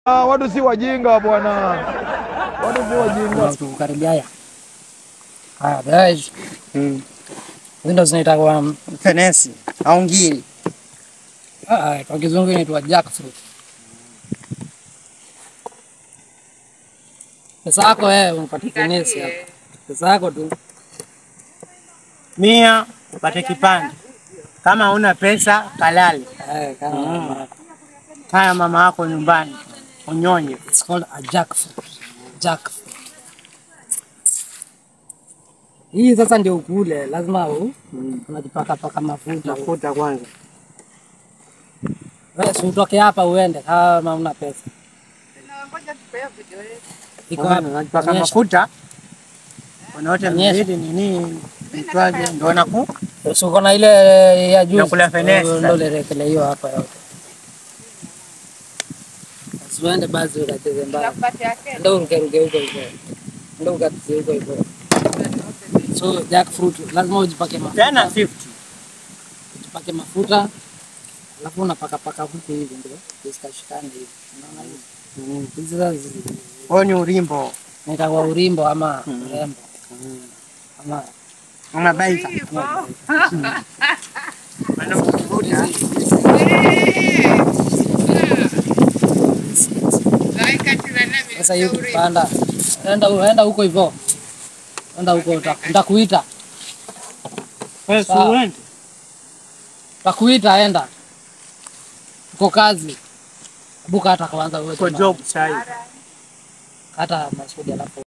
Ah, watu si wajinga bwana, watu si wajinga. Kukaribia haya. Haya, guys. Mm. Windows zinaitwa Fenesi au ngiri. ah, kwa kizungu inaitwa jackfruit. Pesa yako wewe unapata fenesi hapa. Pesa yako tu. Mia upate kipande. Kama huna pesa kalale. Eh, kama Kaya mama yako nyumbani unyonye. It's called a jackfruit. Jackfruit. Hii sasa ndio ukule, lazima u unajipaka paka mafuta. Mafuta kwanza. Wewe si utoke hapa uende kama una pesa. Iko hapa. Unajipaka Onyesha. mafuta. Wanaote Onyesha. mbili nini itwaje ndio naku Si uko na ile ya juu. Nakula fenesi sasa. Ndio lekele hiyo hapa yote. Usiende basi ukacheze mbaya. Ndio uruke huko hivyo. Ndio ukacheze huko hivyo. So jackfruit lazima ujipake mafuta. tena 50. Ujipake mafuta. Alafu unapaka paka huku hivi ndio isikashikane hivi. Unaona hivi? Hizi sasa zi- Huo ni urimbo. inaitwa urimbo ama urembo. Ama Una baika. Sasa hiyo kupanda, enda enda huko hivyo, enda huko, uta- nitakuita, Wewe si Sawa. uende. nitakuita, enda uko kazi, buka hata kwanza uwe Kwa tena. job sasa hivi. hata masudi alafu